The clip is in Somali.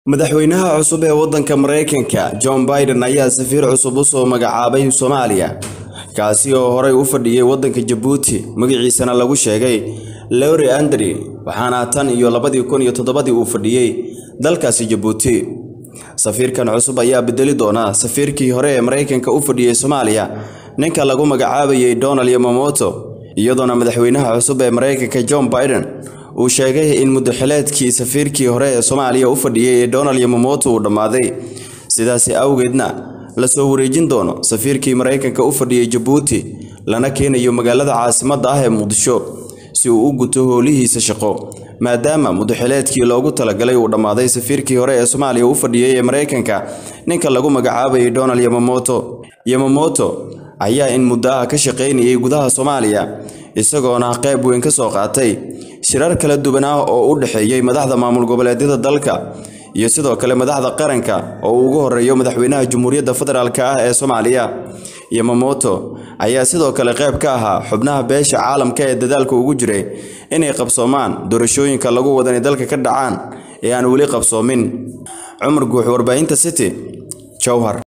madaxweynaha cusub ee waddanka maraykanka john biden ayaa safiir cusub u soo magacaabay soomaaliya kaasi oo horey u fadhiyey waddanka jabuuti magaciisana lagu sheegay lowri andri waxaana tan iyo labadii kun iyo toddobadii uu fadhiyey dalkaasi jabuuti safiirkan cusub ayaa bedeli doona safiirkii hore ee maraykanka u fadhiyey soomaaliya ninka lagu magacaabayay donald yamamoto iyadoona madaxweynaha cusub ee maraykanka john biden uu sheegay in muddaxileedkii safiirkii hore ee soomaaliya u fadhiyey ee donald yamamoto uu dhammaaday sidaasi awgeedna lasoo wareejin doono safiirkii maraykanka u fadhiyey jabuuti lana keenayo magaalada caasimadda ah ee muqdisho si uu u guto howlihiisa shaqo maadaama muddaxileedkii loogu talagalay uu dhammaaday safiirkii hore ee soomaaliya u fadhiyey ee maraykanka ninka lagu magacaabayay donald yamamoto yamamoto ayaa in muddo ah ka shaqaynayay gudaha soomaaliya isagoona qayb weyn ka soo qaatay shirar kala duwan ah oo u dhexeeyey madaxda maamul goboleedyada dalka iyo sidoo kale madaxda qaranka oo uu ugu horeeyo madaxweynaha jamhuuriyadda federaalk ah ee soomaaliya yamamoto ayaa sidoo kale qayb ka ahaa xubnaha beesha caalamka ee dadaalka ugu jiray inay qabsoomaan doorashooyinka lagu wada inay dalka ka dhacaan ee aan weli qabsoomin cumar guux warbaahinta city jowhar